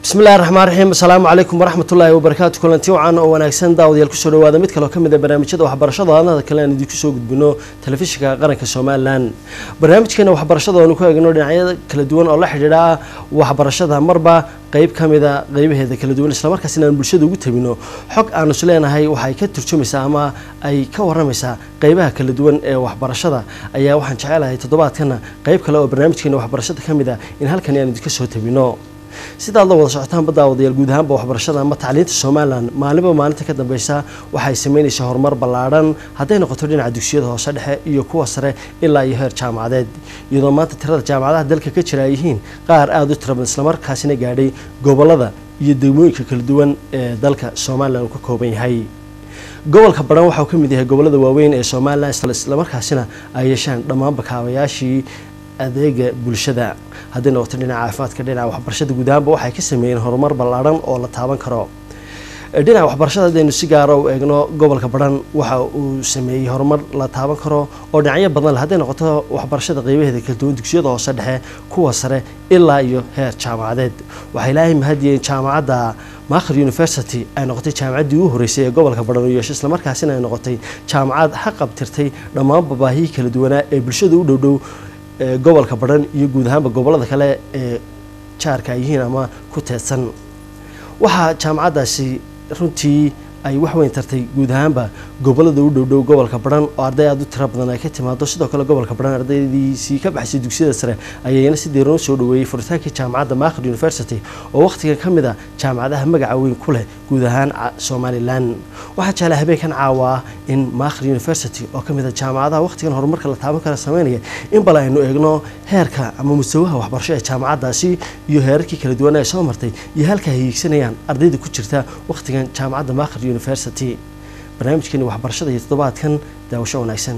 bismi illahi raxmaan raxiim asalaamu calaykum waraxmat ullaahi wabarakaatu kulanti wacan oo wanaagsan daawadayaal kusoo dhawaada mid kaloo ka mid a barnaamijyada waxbarashada adnada kale aan idinku soo gudbino telefishinka qaranka somalilan barnaamijkeena waxbarashada oonu ku eegno dhinacyada kala duwan oo la xidhiidha waxbarashada marba qeyb ka mida qeybaheeda kala duwan islamarkaasina aan bulshada ugu tabino xog aanu is leenahay waxay ka turjumaysaa ama ay ka waramaysaa qeybaha kala duwan ee waxbarashada ayaa waxaan jecelahay toddobaadkana qeyb kale oo barnaamijkeena waxbarashada ka mid a in halkani aan idinka soo tabino sidaad la wada socotaanba daawadayaal guud ahaanba waxbarashada ama tacliinta somalilan maalinba maalinta ka dambeysa waxay sameynaysaa horumar ballaadhan hadday noqoto dhinaca dugsiyada hoose dhexe iyo kuwa sare ilaa iyo heer jaamacadeed iyadoo maanta tirada jaamacadaha dalka ka jira ay yihiin qaar aada u tira badan islamarkaasina gaadhay gobolada iyo degmooyinka kala duwan ee dalka somalilan uu ka kooban yahay gobolka baran waxa uu ka mid yahay gobolada waaweyn ee somalilan islamarkaasina ay yeeshaan dhammaanba kaabayaashii adeega bulshada hadday noqoto dhinaca caafimaadka dhinaca waxbarashada guud ahaanba waxay ka sameeyeen horumar ballaadhan oo la taaban karo dhinaca waxbarashada haddaynu si gaara u eegno gobolka baran waxa uu sameeyey horumar la taaban karo oo dhinacyo badan leh hadday noqoto waxbarashada qeybaheeda kala duwan dugsiyada hoose dhexe kuwa sare ilaa iyo heer jaamacadeed waxaa ilaahay mahadiyeen jaamacadda maakhir university ay noqotay jaamacaddii ugu horreysay ee gobolka baran u yeeshay islamarkaasina ay noqotay jaamacad xaqabtirtay dhammaanba baahihii kala duwanaa ee bulshada u dhowdhow gobolka baran iyo guud ahaanba gobolada kale ee jaarka ay yihiin ama ku teedsan waxaa jaamacaddaasi runtii ay wax weyn tartay guud ahaanba gobolada u dhowdhow gobolka baran oo arday aada u tiro badan ay ka timaado sidoo kale gobolka baran ardaydiisii ka baxsay dugsiyada sare ayayna si deeran u soo dhaweeyey furitaankii jaamacadda maakhir university oo wakhtigan ka mid a jaamacadaha magaca weyn ku leh guud ahaan somalilan waxaa jeclaa habeenkan caawa ah in maakhir university oo ka mid a jaamacadaha wakhtigan horumarka la taaban kara sameynaya in bal aynu eegno heerka ama mustawaha waxbarasho ee jaamacaddaasi iyo heerarkii kala duwan ay soo martay iyo halka ay hiigsanayaan ardayda ku jirta wakhtigan jaamacadda maakhir university barnaamijkeeni waxbarashada iyo toddobaadkan daawasho wanaagsan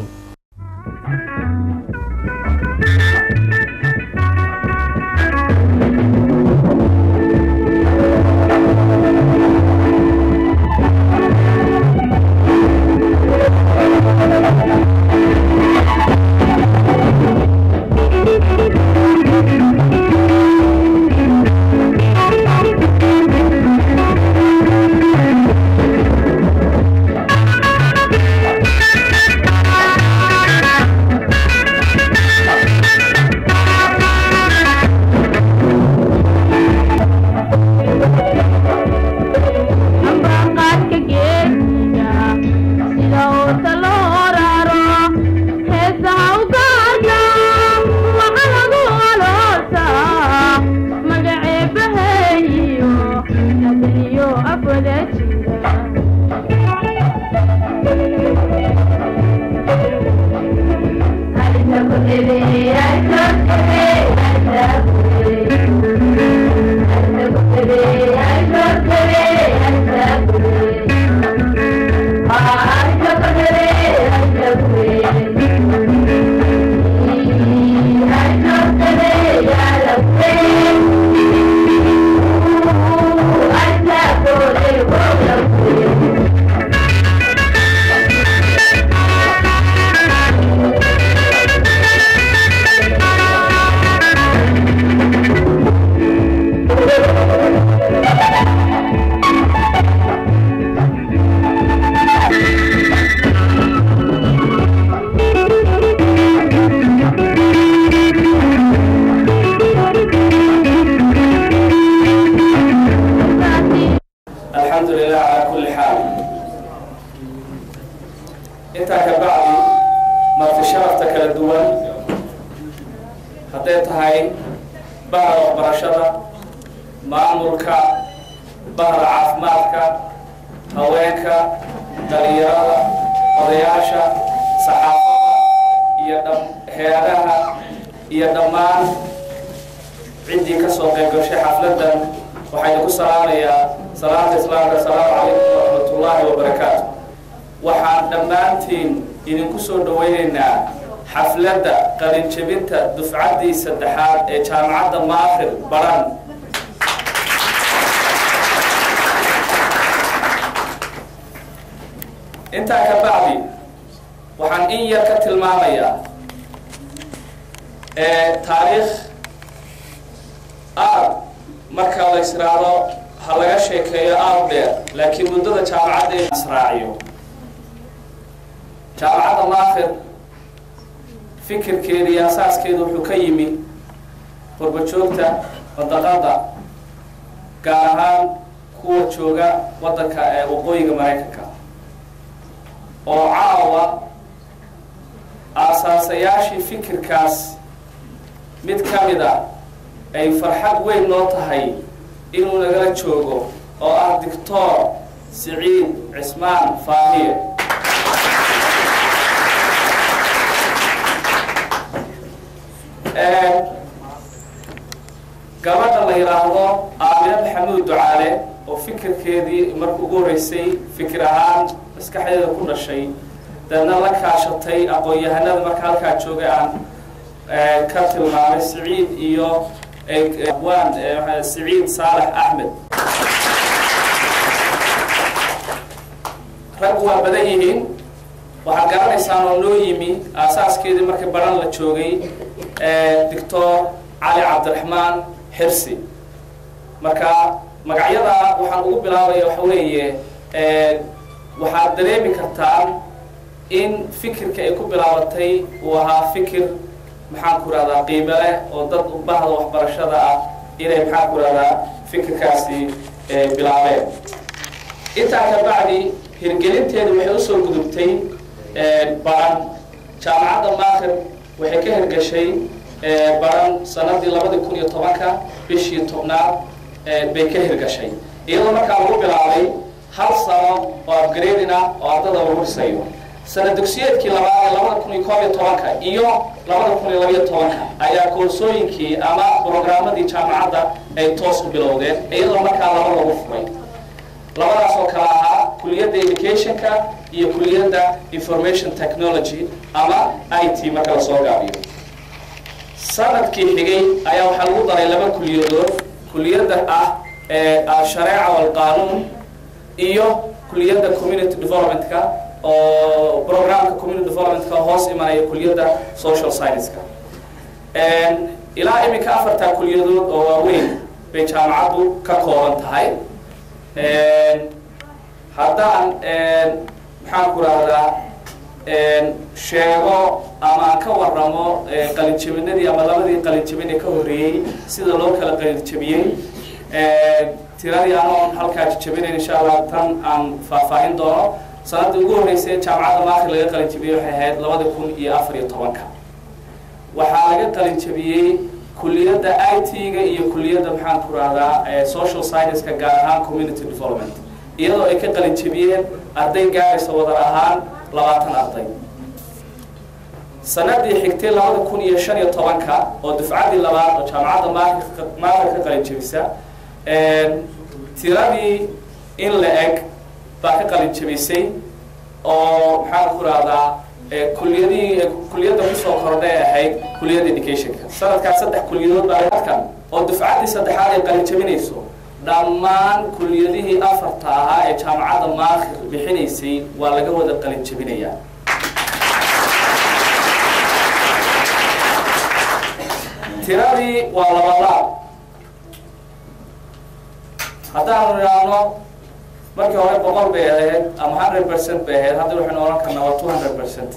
xafladda qalinjebinta dufcaddii saddexaad ee jaamacadda maakhir baran intaa ka bacdi waxaan in yar ka tilmaamayaa taariikh aad marka la israado ha laga sheekeeyo aad dheer laakiin muddada jaamacadda in israaciyo jaamacadda maakir fikirkeeda iyo asaaskeeda wuxuu ka yimi qurbajoogta wadaqada gaar ahaan kuwa jooga waddanka ee waqooyiga maraykanka oo caawa aasaasayaashii fikirkaas mid ka mid a ay farxad weyn noo tahay inuu nagala joogo oo ah doctor siciid cismaan faahiye gabadha la yidhaahdo aamina maxamuud ducaale oo fikirkeedii marka ugu horreysay fikir ahaan maskaxdeeda ku dhashay deedna la kaashatay aqoon-yahanada marka halkaa joogay aan ka tilmaamay siciid iyo waan siciid saalex axmed raggu waa badan yihiin waxaad garanaysaan oo noo yimi aasaaskeedii markii baran la joogay doctor cali cabdiraxmaan xirsi marka magacyada waxaan ugu bilaabaya waxa weeye waxaad dareemi kartaan in fikirka ay ku bilaabatay uu ahaa fikir maxaan ku rahdaa qiime leh oo dad bahda waxbarashada ah inay maxaan ku rahdaa fikirkaasi bilaabeen intaa ka bacdi hirgelinteedu waxay usoo gudubtay baran jaamacadda maakir waxay ka hirgashay baran sanadii labadii kun iyo tobanka bishii tobnaad bay ka hirgashay iyadoo markaa lagu bilaabay hal sano oo upgrading ah oo ardada lagu dhisayo sana dugsiyeedkii labaad ee labada kun iyo koob iyo tobanka iyo labada kun iyo labayo tobanka ayaa koorsooyinkii ama programmadii jaamacadda ay toos u bilowdeen iyadoo markaa laba lagu furay labadaas oo kale ahaa kuliyadda educationka iyo kuliyadda information technology ama i t marka lasoo gaabiyo sanadkii xigay ayaa waxaa lagu daray laba kuliyadood kuliyadda ah ee shareeca walqaanuun iyo kuliyadda community developmentka oo programka community developmentka hoos imanaya kuliyadda social scienceska ilaa iminka afartaa kuliyadood oo waaweyn bay jaamacaddu ka kooban tahay haddaan maxaan ku rahdaa sheego ama aan ka waramo qalinjabinadii ama labadii qalinjabin ee ka horreeyey sida loo kala qalinjabiyey tiradii anoon halkaa jabinayn insha allah tan aan faahfaahin doono sanadii ugu horreysay jaamacadda maakir laga qalinjabiyey waxay ahayd labada kun iyo afar iyo tobanka waxaa laga qalinjabiyey kuliyadda i t-ga iyo kuliyadda maxaan ku rahdaa social scienceska gaar ahaan community development iyadoo ay ka qalinjabiyeen arday gaaraysa wadar ahaan labaatan arday sanadii xigtay labada kun iyo shan iyo tobanka oo dufcadii labaad oo jaamacadda maakir maakir ka qalinjabisa tiradii in la eg baa ka qalinjabisay oo maxaan ku rahdaa kuliyadii kuliyadda kusoo kordhay ahayd kuliyadda educationka sanadkaas saddex kuliyadood baa adkan oo dufcaddii saddexaad ay qalinjabinayso dhammaan kuliyadihii afarta ahaa ee jaamacadda maakir bixinaysay waa laga wada qalinjabinayaa tiradii waa labalaab haddaanu idhaahno markii hore boqol bay ahayd ama hundred percent bay ahayd hadda waxaynu ohan karnaa waa two hundred percent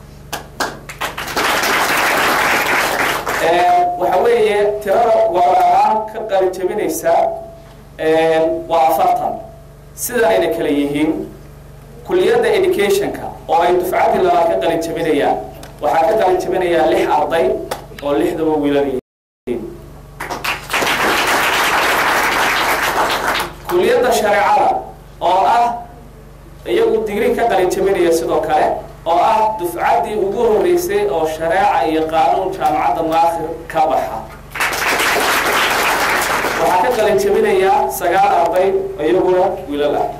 waxa weeye tirada waraaan ka qalijabinaysa waa afartan sidanayna kala yihiin kuliyadda educationka oo ay dufcaddii labaad ka qalijabinayaan waxaa ka qalijabinayaa lix arday oo lixdaba wiilal yihiin kuliyadda shareecada oo ah iyagu digri ka qalijabinaya sidoo kale oo ah dufcaddii ugu horreysay oo shareeca iyo qaanuun jaamacadda maakir ka baxa waxaa ka qalinjabinayaa sagaal arday iyaguna wiilal ah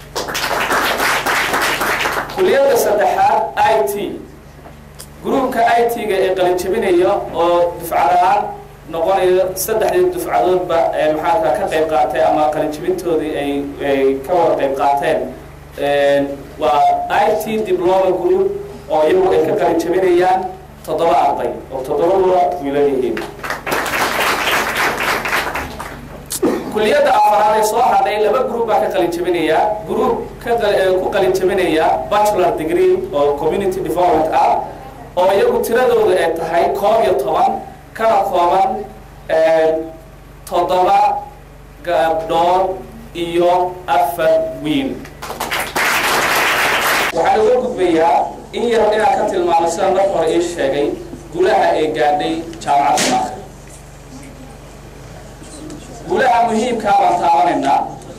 kuliyadda saddexaad i t gruubka i t-ga ee qalinjabinaya oo dufcadahaan noqonayo saddexdii dufcadoodba maxaaka ka qayb qaatay ama qalinjabintoodii ay ay ka wada qayb qaateen waa i t diploma group oo iyagu ay ka qalinjabinayaan toddoba arday oo toddobadua wiilal yihiin kuliyadda afaraad ee soo hadhay laba group baa ka qalin jabinaya group ka ku qalin jabinaya bachelor degree oo community development ah oo iyagu tiradooda ay tahay koob iyo toban kana kooban toddoba gabdhood iyo afar wiil waxaan uga gudbayaa in yar inaan ka tilmaamo sidaan marka hore ii sheegay gulaha ee gaadhay jaamacadda maakir gulaha muhiimkaa baan taabanaynaa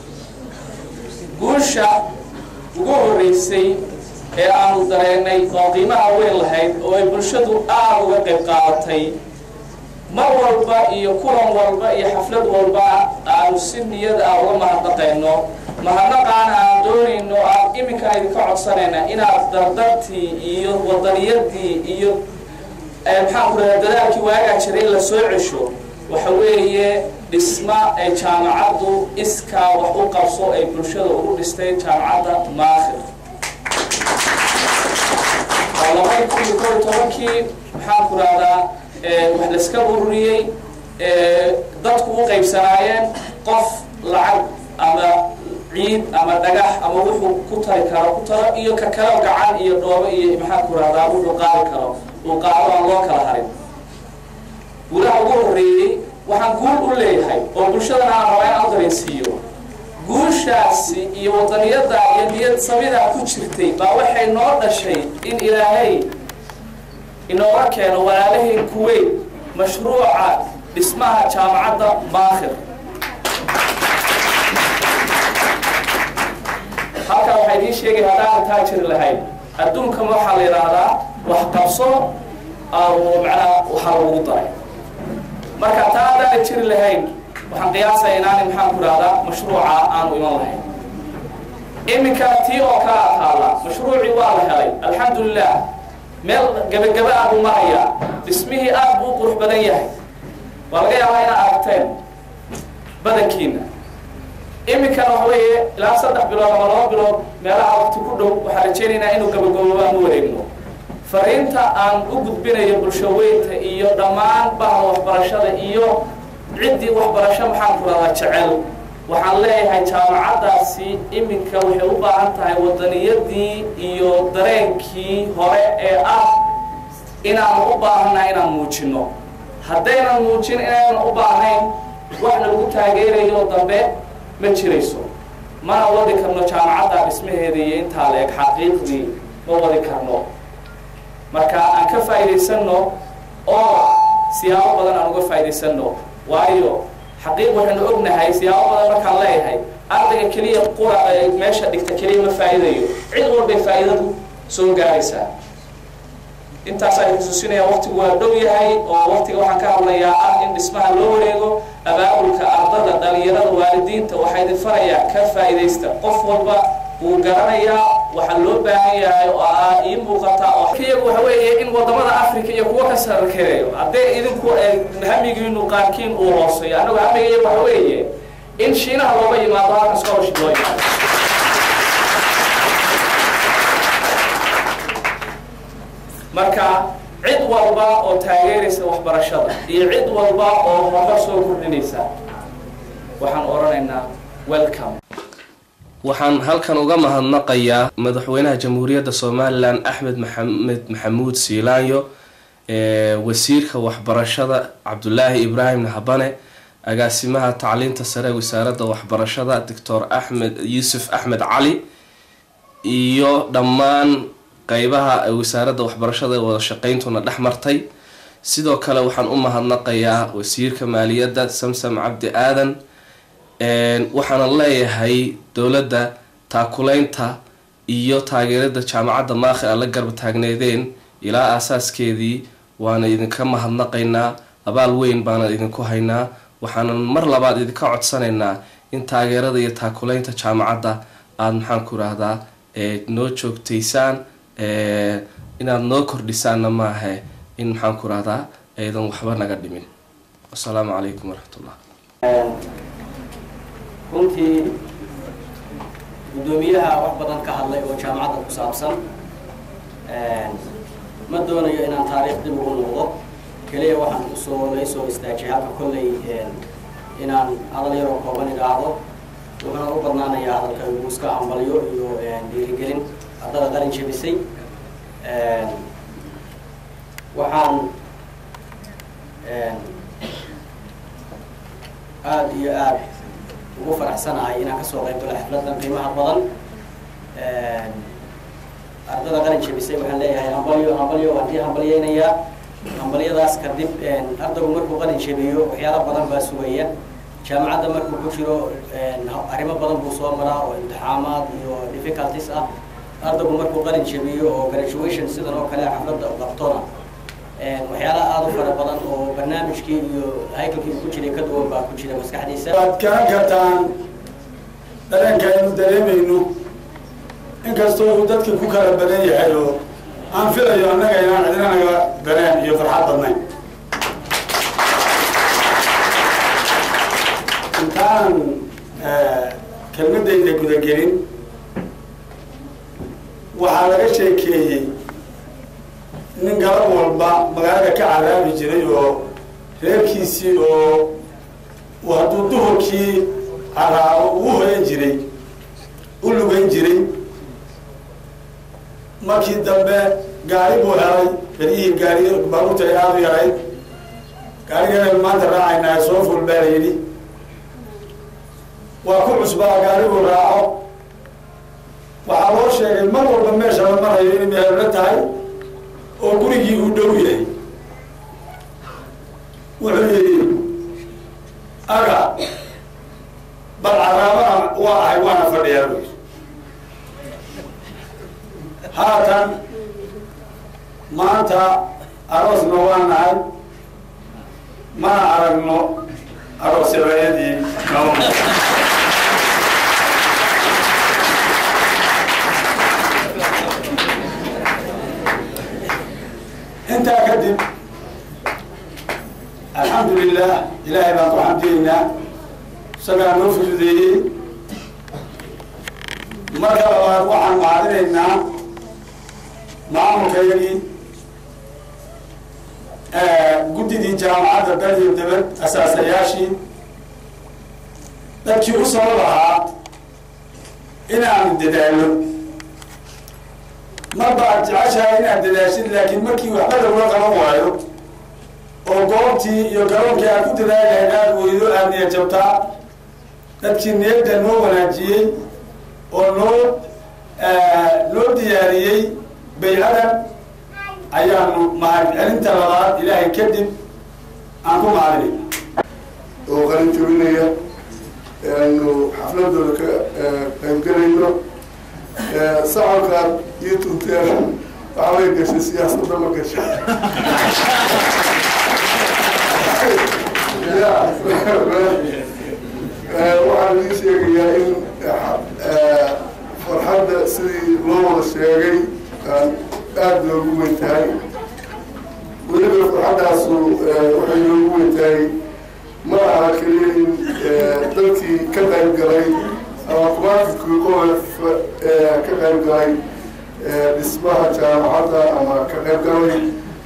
guusha ugu horreysay ee aanu dareennay oo qiimaha weyn lahayd oo ay bulshadu aada uga qayb qaadatay mar walba iyo kulan walba iyo xaflad walba aanu si niyad ah uga mahadnaqayno mahadnaqaana aan doonayno aan iminka idinka codsanayna inaad dardartii iyo wadaniyadii iyo maxaan ku radaa dadaalkii waagaa jiray in la soo cesho waxa weeye dhisma ay jaamacaddu iskaa wax u qabso ay bulshada ugu dhistay jaamacadda maakhir waa labadi kun iyo koob iyo tobankii maxaan ku rahdaa wax layska ururiyey dadku u qaybsanaayeen qof lacag ama ciid ama dhagax ama wuxuu ku tari karo ku taro iyo ka kalo gacan iyo dhoobo iyo maxaan ku rahdaa wuxuu qaadi karo uu qaado aan loo kala harin guulaha ugu horreeyey waxaan guul u leeyahay oo bulshadana aan rabaa in aan dareensiiyo guushaasi iyo wadaniyada iyo niyad samidaa ku jirtay baa waxay noo dhashay in ilaahay inooga keeno walaalaheen kuweyt mashruuca dhismaha jaamacadda maakhir halkaa waxaa idiin sheegay haddaan taa jiri lahayd adduunkan waxaa la yidhaahdaa wax qabso macnaa waxaa lagu daray marka taa haddaana jiri lahayn waxaan qiyaasaya inaani maxaan ku rahdaa mashruuca aanu iman lahayn iminka tii oo kala taala mashruucii waa la helay alxamdulilah meel gebagaba ah buu marayaa dhismihii aad buu u qurux badan yahay waa laga yaabaa inaad aragteen badankiina iminkana waxa weeye ilaa saddex bilood ama laba bilood meelaha waqti ku dhow waxaan rajaynaynaa inuu gabagaboobo aan u wareegno fariinta aan u gudbinayo bulshaweynta iyo dhammaan bahda waxbarashada iyo ciddii waxbarasho maxaan ku rahdaa jecel waxaan leeyahay jaamacaddaasi iminka waxay u baahan tahay wadaniyadii iyo dareenkii hore ee ah inaanu u baahannahay inaan muujino haddaynan muujin inaynan u baahnayn wax lagu taageerayo dambe ma jirayso mana wadi karno jaamacadda dhismaheeda iyo intaa la eg xaqiiqdii ma wadi karno marka aan ka faa'iidaysanno oo siyaabo badan aan uga faa'iidaysanno waayo xaqiiq waxaynu ognahay siyaabo badan markaan leeyahay ardayga keliya qura meesha dhigta keliya ma faa'iidayo cid walbay faa'iidadu soo gaaraysaa intaas ay xusuusinayaan waqtigu waa dhow yahay oo waqtiga waxaan ka hadlayaa ah in dhismaha loo wareego abaabulka ardada dhalinyarada waalidiinta waxaa idin farayaa ka faa'iidaysta qof walba wuu garanayaa waxaa loo baahan yahay oo aa ii muuqata oo iyagu waxa weeye in wadamada africa iyo kuwa ka sarkeeyo haddee idinku hamigiinu qaarkiin uu hooseeyo annagu hamiga waxa weeye in shiinaha looga yimaado halka scholarship loo yimaado marka cid walba oo taageeraysa waxbarashada iyo cid walba oo horumar soo kordhinaysa waxaan odhanaynaa welcome waxaan halkan uga mahadnaqayaa madaxweynaha jamhuuriyadda somalilan axmed maxamed maxamuud siilaanyo wasiirka waxbarashada cabdulaahi ibraahim habane agaasimaha tacliinta sare wasaaradda waxbarashada doctor axmed yuusuf axmed cali iyo dhammaan qeybaha wasaaradda waxbarashada wada shaqeyntuna dhex martay sidoo kale waxaan u mahadnaqayaa wasiirka maaliyadda samsam cabdi aadan waxaana leeyahay dowladda taakuleynta iyo taageerada jaamacadda maakhir a la garba taagneedeen ilaa aasaaskeedii waana idinka mahadnaqaynaa abaal weyn baana idinku haynaa waxaanan mar labaad idinka codsanaynaa in taageerada iyo taakuleynta jaamacadda aada maxaan ku rahdaa noo joogtaysaan inaad noo kordhisaanna maahe in maxaan ku rahdaa aydan waxba naga dhimin wasalaamu calaykum waraxmatullah runtii guddoomiyaha wax badan ka hadlay oo jaamacadda ku saabsan ma doonayo inaan taariikh dib ugu noqdo keliya waxaan usoo laysoo istaajiyay halka kolley inaan hadal yaroo kooban idhaahdo wuxuuna u badnaanayaa hadalka inuu iska hambalyo iyo dhiirigelin ardada qalin jebisay waxaan aada iyo aada ugu faraxsanahay inaan kasoo qayb galo xafladan qiimaha badan ardada qalin jebisay waxaan leeyahay hambalyo hambalyo waan dii hambalyeynayaa hambalyadaas kadib ardaygu markuu qalin jebiyo waxyaala badan baa sugaya jaamacadda markuu ku jiro arrimo badan buu soo maraa oo imtixaamaad iyo difficulties ah ardaygu markuu qalin jebiyo oo graduation sidan oo kale xafladda u qabtona waxyaalaha aada u fara badan oo barnaamijkii iyo haykalkii uu ku jiray ka duwan baa ku jira maskaxdiisa waad garan kartaan dareenka aynu dareemayno inkastoo uu dadka ku kala badan yahay oo aan filayo annaga inaan cidina naga dareen iyo farxad badnayn intaan kelmadayda gudagelin waxaa laga sheekeeyey nin galab walba magaalada ka caraabi jiray oo reerkiisii oo uu hadduu duhurkii caraabo uu hoyan jiray u lugan jiray markii dambe gaari buu helay beryihii gaari baabuurta ay aada u yarayd gaarigeena maanta raacaynaa soo ful baa la yidhi waa ku cusbaa gaariguu raaco waxaa loo sheegay mar walba meesha la marayo inay meelala tahay oo gurigii uu dhow yahay wuxuu yidhi aga bal caraabana waa ahay waana fadhiyaa bu haatan maanta aroosna waa nahay mana aragno aroosyabayadii noo intaa kadib alxamdu lilah ilaahay baan ku xamdiyeynaa isagaa noo fududeeyey marka labaad waxaan mahadinaynaa maamulkayagii guddidii jaamacadda dal iyo dabad asaasayaashii dadkii u sabab ahaa inaanu dadaalo mar baad jeceshahay inaad dadaashid laakiin markii waxba lagula qaban waayo oo goobtii iyo garoonkii aad ku dadaalahayd aada weydo aada niyad jabtaa dadkii niyadda noo wanaajiyey oo noo noo diyaariyey baycadan ayaanu mahad celinta labaad ilaahay kadib aan ku mahadinayna oo qalin jabinaya aanu xafladooda ka qaybgelayno sacalkaad iyo tunteen waxaa way gashay siyaasadda ma gasha waxaan ii sheegayaa in farxadda sidii loo wada sheegay aan aada loogu weyn tahay weliba farxaddaasu waxay loogu weyn tahay ma aha keliya in dadkii ka qayb galay ama kumaafidkii qof ka qayb galay dhismaha jaamacadda ama ka qayb galay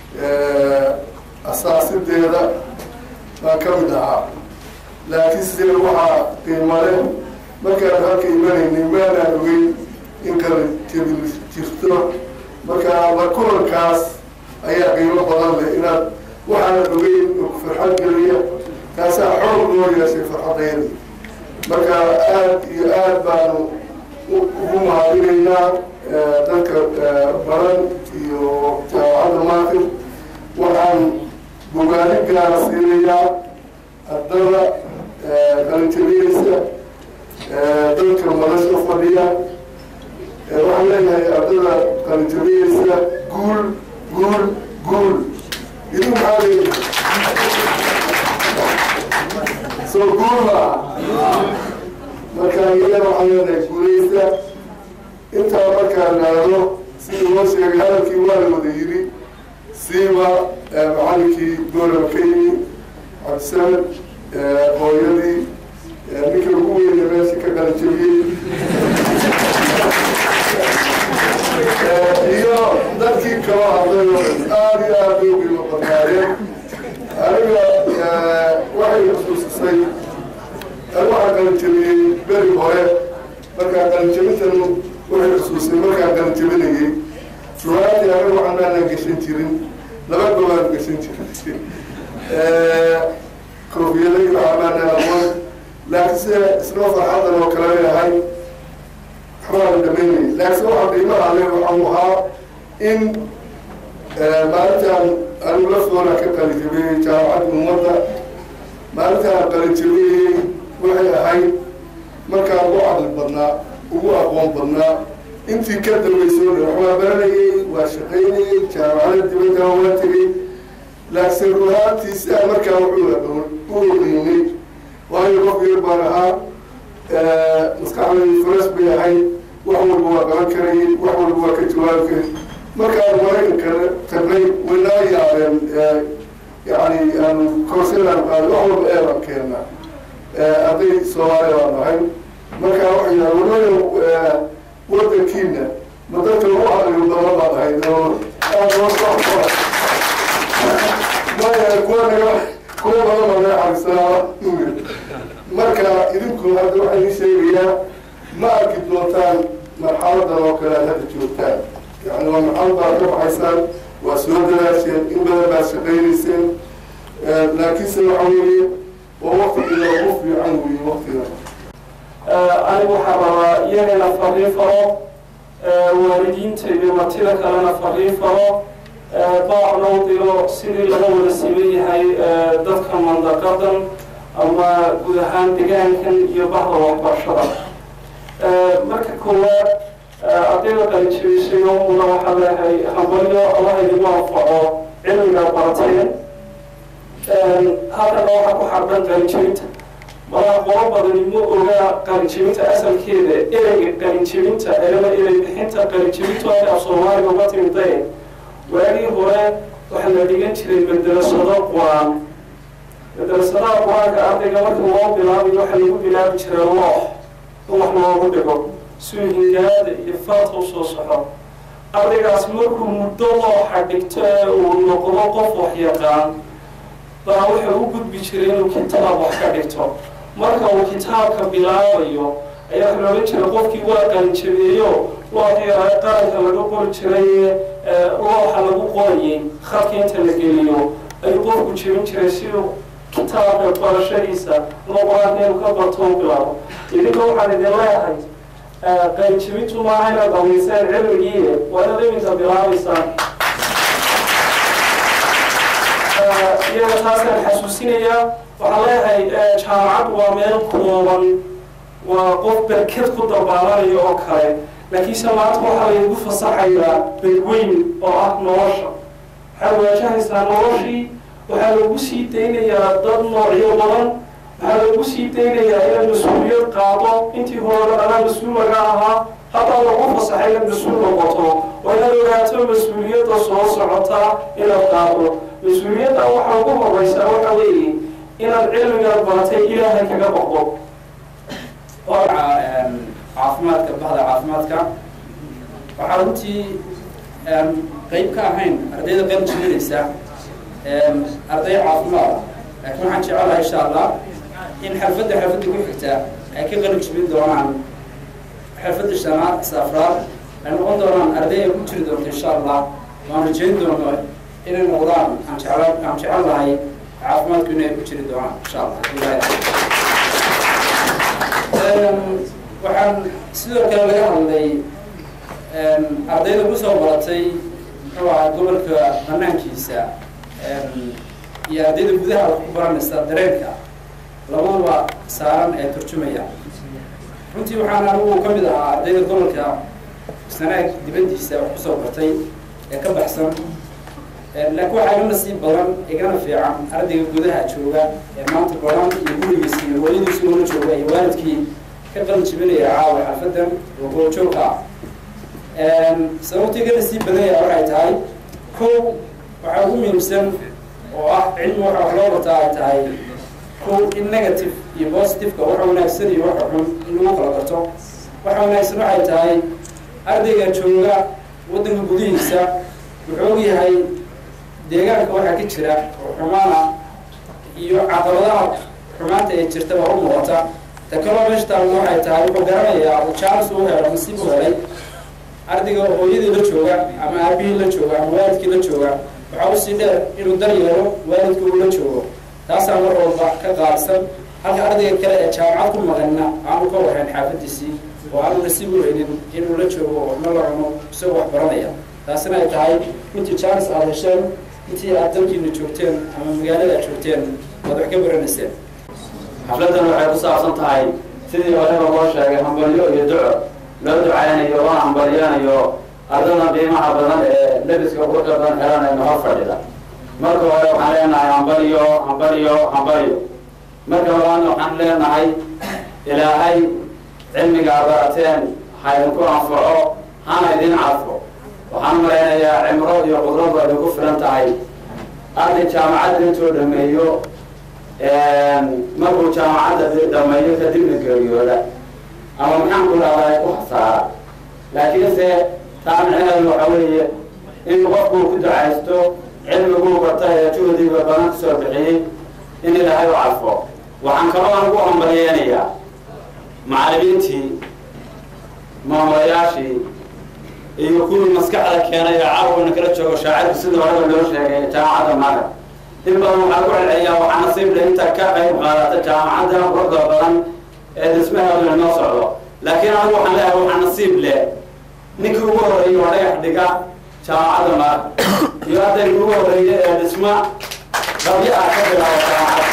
asaasideeda baan ka mid ahaa laakiin sidee waxaa qiimale markaan halka imanaynay maanaan ogeyn in kala jebin jirto marka la kulankaas ayaa qiimo badan leh inaad waxaanan ogeyn farxad geliya taasaa xoog loo yeeshay farxadaydi marka aada iyo aada baanu ugu mahadinaynaa dadka baran iyo jaamacadda maaqib waxaan bogaani gaara siinayaa ardada qalinjabiyeysa dadka madasha fadhiya waxaan leeyahay ardada qalinjabiyeysa guul guul guul idin maxaa leeyahay soo guul maa marka iyana waxaan leenahay guuleysta intaa markaan naado sidii loo sheegay hadalkii waa la wada yidhi siiba macalinkii gooraba ka yimi cabdisamed hooyadii ninka ugu weyna meesha ka qalanjabiyey iyo dadkii kala hadlay oo aada iyo aada loo qiimo badnaayeen aniga waxay xusuusisay anigu waxaan qalinjabiyey beri hore markaa qalinjabintan waxay xusuusay markaan qalinjabinayay ruwaadii anigu waxaan aanan gashan jirin laba gobaan gashan jirin koofiyada iyo waxaa maanaan aqoon laakiin sida isnoo farxadan oo kale leeyahay waxbaan dhamaynay laakiin waxaa qiimaha le waxau ahaa in maalintaan anigu laftooda ka qalinjabiyey jaamacadda ummadda maalintaan qalinjabiyey waxay ahayd markaan ugu caqli badnaa ugu aqoon badnaa intii ka dambaysoo dhan waxbaa baranayay waa shaqaynayay jaamacada dibadda waa tegay laakiin ruhaantiisa markaa wuxuu aqoon u oqiinay waayo qof yar baan ahaa maskaxdaydi furas bay ahayd wax walba waa qaban karayay wax walba waa ka jawaabi karay markaan maraykanka tagnay waynaa yaabeen yani aanu koorsadaan qaaday wax walba eebaan keennaa arday soomaaliya baan ahay markaa waxay yidhaha walaalow wadankiina ma dadka ugu aqliyo badan baad ahayd oo aad loo soo maya kuwa naga kuwa badan baa naga xarisanaa marka idinku hadda waxaa idin sheegayaa ma arki doontaan marxaladan oo kale aad hadda joogtaan yani waa marxalad baad ka baxaysaan waa soo dadaasheen in badan baad shaqaynayseen laakiinse waxa weeye waa waktigiina ugu fiican weeye waktiga anigu waxaan rabaa iyagana fariin faro waalidiinta iyo martida kalena fariin faro baacna u diro sidii laga wada siman yahay dadka mandaqadan ama guud ahaan degaankan iyo bahda waxbarashada marka koowaad ardayda qalinjabisayo muna waxaa leeyahay hambalyo allaha idigu anfaco cilmiga barateen halkana waxaa ku xardhan qalinjabinta malaha qolo badani ma oga qalinjabinta asalkeeda ereyga qalinjabinta elama erey bixinta qalinjabintu ay af soomaaliga uga timiday waagii hore waxaa la dhigan jiray madrasado qur-aan madrasadaha qur-aanka ardayga marka loo bilaabayo waxaa lagu bilaabi jiray loox in wax loogu dhigo suu hingaada iyo faadka usoo soxo ardaygaas markuu muddo looxa dhigto ee uu noqdo qof wax yaqaan baa wuxuu u gudbi jiray inuu kitaab wax ka dhigto marka uu kitaabka bilaabayo ayaa waxa loolan jiray qofkii waa qalinjabeeyo looxii qaranka laga qori jiray looxa lagu qorayay khadka inta la geliyo ayuu qofku jebin jiray siduu kitaabka barashadiisa ama qur-aanka inuu ka barto u bilaabo idinka waxaan idin leeyahay qalinjabintu maaha inaad dhamayseen cilmigii waa inaad iminka bilaabaysaan iyaga taasaan xasuusinayaa waxaan leeyahay jaamacaddu waa meel kooban waa qof berked ku dabaalanayo oo kale laakiinse maanta waxaa laygu fasaxayaa bedweyn oo ah nolosha waxaad waajahaysaa noloshii waxaa lagu sii daynayaa dad noocyo badan waxaa lagu sii daynayaa inaad mas-uuliyad qaado intii hore anaa mas-uul laga ahaa haddaa lagu fasaxay inaad mas-uul noqoto oo inaad ogaato mas-uuliyadda soo socota inaad qaado mas-uuliyadda waxaa ugu horeysaa waxa weeye inaad cilmigaad baratay ilaahay kaga baqdo caafimaadka bahda caafimaadka waxaa runtii qeyb ka ahayn ardayda qeyb jirinaysa arday caafimaad laakiin waxaan jecelahay insha allah in xalfadda xalfadda ku xigta ay ka qalin jibin doonaan xalfadda shanaad safraad ay noqon doonaan arday ay ku jiri doonto insha allah waan rajeyn doono inay noqdaan aan jecel aan jecel lahay caafimaadku inay ku jiri doonaan insha allah waxaan sidoo kale laga hadlay ardayda kusoo baratay muxuu ahaa gobolka banaankiisa iyo ardayda gudaha wax ku baranaysa dareenka labaduba saaran ee turjumaya runtii waxaan anigu ka mid ahaa ardayda gobolka sanaag dibaddiisa wax kusoo bartay ee ka baxsan laakiin waxaa iga nasiib badan igana fiican ardayga gudaha jooga ee maanta baran iyo gurigiisa iyo hooyadiisi ula jooga iyo waalidkii ka qalin jibinaya caawa xalfadan oo gooljoogka ah sababta iga nasiib badanya waxay tahay kow waxaa ugu muhiimsan oo ah cilmi waxa wax loo bartaa ay tahay kow in negative iyo positiveka waxa wanaagsan iyo waxa xun in lagu kala garto waxa wanaagsan waxay tahay ardayga jooga waddanka gudihiisa wuxuu og yahay deegaanka waxaa ka jira oo xumaana iyo caqabadaha xumaanta ee jirta baa u muuqata ta kaloo meesha taalna waxay tahay wuxuu garanayaa uu jaalis uu helo nasiib u helay ardayga hooyadii la jooga ama aabihii la jooga ama waalidkii la jooga waxaa usii dheer inuu dar yeelo waalidka uu la joogo taasaa mar walba ka qaadsan halka ardayga kale ee jaamacad ku maqanna aanu ka warhayn xaafadiisii oo aanu nasiib u helin inuu la joogo waxna la cuno isagoo wax baranaya taasina ay tahay intii jaalis aada hesheen intii aad dalkiina joogteen ama magaalada aad joogteen waad wax ka baranayseen xafladan waxay ku saabsan tahay sidii horeba loo sheegay hambalyo iyo duco loo ducaynayo loo hambalyanayo ardada qiimaha badan ee lebiska quruxda badan xeranay noo fadhida marka hore waxaan leenahay hambalyo hambalyo hambalyo marka labaadna waxaan leenahay ilaahay cilmiga barateen ha idinku anfaco hana idin cadfo waxaan malaynayaa cimro iyo qudrad ba idinku filan tahay arday jaamacadda intuu dhameeyo markuu jaamacadda dhameeyo kadibna geeriyooda ama maxaan ku dhahdaa ku hasaara laakiinse taa micnaheedu waxa weeye in qofkuu ku ducaysto cilmiguu barta ee juhdiga badan kusoo bixiyey in ilaahay u cadfo waxaan kaloo aan ugu hambalyeynayaa macallimiintii maamulayaashii iyo kuwii maskaxda keenay ee caawina kala joogo shaacirku sidii horeba loo sheegay jaamacadda maga in badan waxaa ku celceliyaa waxaa nasiib leh inta ka qayb qaadata jaamacadda quruxda badan ee dhismaheeduna noo socdo laakiin anigu waxaan leeyahay waxaa nasiib leh ninkii ugu horreeyey oo dhagax dhiga jaamacadda maga iyo ardayga ugu horreeya ee dhisma qabyo ah ka bilaaba jaamacadda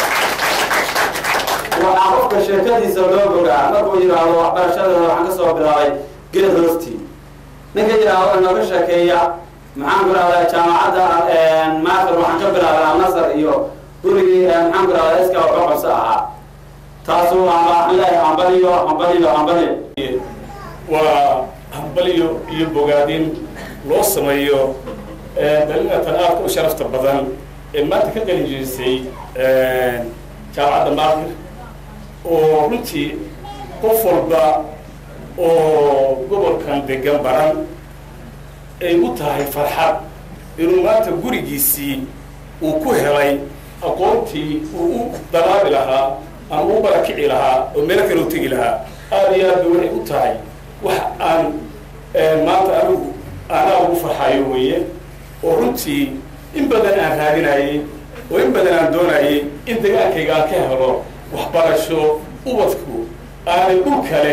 waxaa qofka sheekadiisa loo bogaa markuu yidhaahdo waxbarashadeeda waxaan kasoo bilaabay geed hoostii ninka yidhaahdo inooga sheekeeya maxaan ku rahdaa jaamacadda maakir waxaan ka bilaabay alnasar iyo gurigii maxaan ku rahdaa iska waxba qabso ahaa taasu waxaan leeyahay hambaliyo hambaliyo hambaliyo waa hambalyo iyo bogaadin loo sameeyo dalinatan aadka u sharafta badan ee maanta ka qalin jerisay jaamacadda maakir oo runtii qof walba oo gobolkan degan baran ay u tahay farxad inuu maanta gurigiisii uu ku helay aqoontii uu u dalaabi lahaa ama u barakici lahaa oo meelo kale u tegi lahaa aada iyo aad ba waxay u tahay wax aan maanta anigu anaa ugu farxayo weeye oo runtii in badan aan raadinayay oo in badan aan doonayay in dagaankayga aan ka helo waxbarasho ubadku aanay dhul kale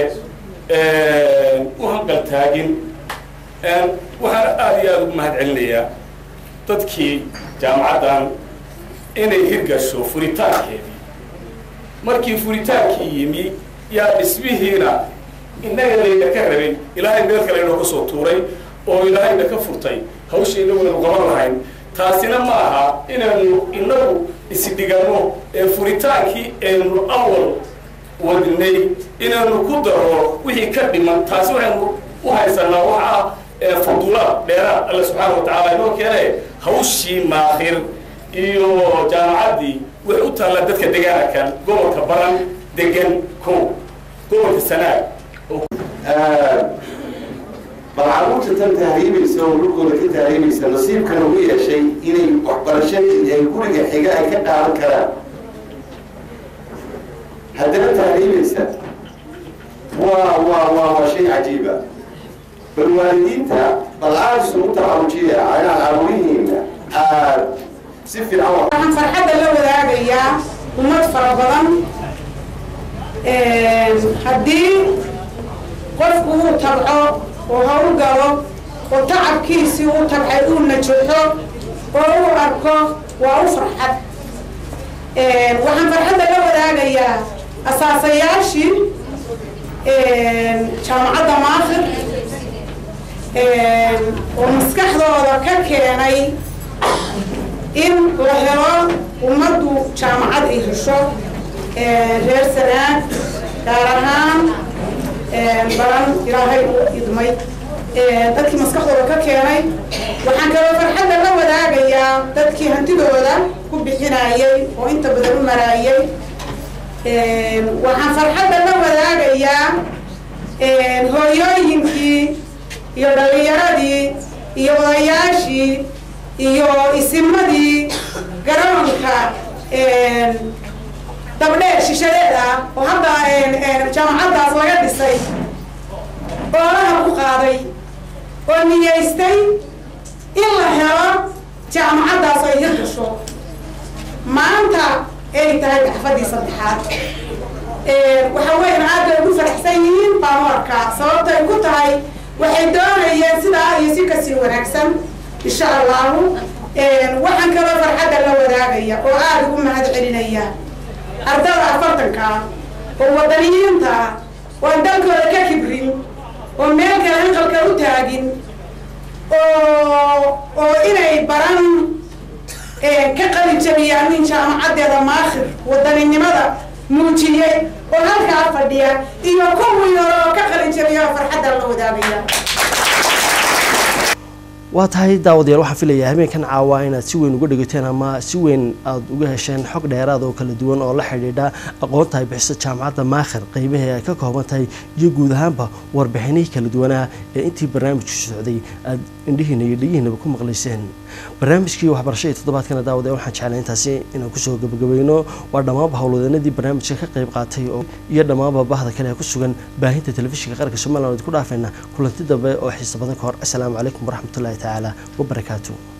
u hanqal taagin waxaan aada iyo aada ugu mahad celinayaa dadkii jaamacaddan inay hirgasho furitaankeedii markii furitaankii yimi yaa dhismihiina innaga layna ka rabin ilaahay meel kale inoo ka soo tuuray oo ilaahayna ka furtay hawsha inaguna qaban lahayn taasina ma aha inaanu inagu isdhiganno ee furitaankii aynu awal wadnay inaanu ku daro wixii ka dhiman taasi waxaynu u haysanaa waxa ah fudulaad dheeraad alle subxaana wa tacaala inoo keene hawshii maakhir iyo jaamacaddii waxay u taallaa dadka degaanakan gobolka baran degan ko gobolka sanaag bal caruurta tan tahriibaysa oo dhulkooda ka tahriibaysa nasiibkana u yeeshay inay waxbarashadii ay guriga xiga ay ka qaadan karaan haddana tahriibaysa waa waa waa waa shay cajiiba bal waalidiinta bal aada isugu tacarujiya inaan caruurihiina aad si fiican waxaan farxadda la wadaagayaa ummad fara badan haddii qofku uu tabco oo hawl galo oo tacabkiisii uu tabcay uu najaxo oo uu arko waa u farxad waxaan farxadda la wadaagayaa asaasayaashii jaamacadda maakhir oo maskaxdooda ka keenay in la helo ummaddu jaamacad ay hesho reer sanaag gaar ahaan baran ilaahay u idmay dadkii maskaxdooda ka keenay waxaan kaloo farxadda la wadaagayaa dadkii hantidooda ku bixinayay oo inta badan u maraayay waxaan farxadda la wadaagayaa hooyooyinkii iyo dhalinyaradii iyo odayaashii iyo isimadii garoonka dabdheer shishadeed ah oo hadda jaamacaddaas laga dhisay oolaha ku qaaday oo niyeystay in la helo jaamacaddaas ay hirgasho maanta ay tahay daxfadii saddexaad waxa weyan aad bay ugu faraxsan yihiin baamoorka sababta ay ku tahay waxay doonayeen sidaa iyo si kasii wanaagsan insha allahu waxaan kaloo farxadda la wadaagaya oo aada ugu mahad celinaya ardada afartanka oo wadaniyiinta oo aan dalkooda ka kibrin oo meel kale hanqalka u taagin oo oo inay baran ka qalin jabiyaan nin jaamacaddeeda maakhir wadaninimada muujiyey oo halkaa fadhiya iyo kuwii hore oo ka qalin jabiya oo farxadda la wadaagaya waa tahay daawadayaal waxaan filayaa habeenkan caawa inaad si weyn uga dhigateen ama si weyn aada uga hesheen xog dheeraad oo kala duwan oo la xidhiidha aqoonta ay bixiso jaamacadda maakhir qeybahii ay ka kooban tahay iyo guud ahaanba warbixinihii kala duwanaa ee intii barnaamijku socday aada indhihiina iyo dhegihiinaba ku maqlayseen barnaamijkii waxbarashadii toddobaadkana daawadayaal waxaan jeclay intaasi inaan kusoo gabagabayno waa dhammaanba howlwadeenadii barnaamijka ka qayb qaatay oo iyo dhammaanba bahda kale ee ku sugan baahinta telefishinka qaranka somaliland ku dhaafayna kulanti dambe oo xiisa badan ka hor assalaamu calaykum waraxmatullahi tacaala wabarakaatu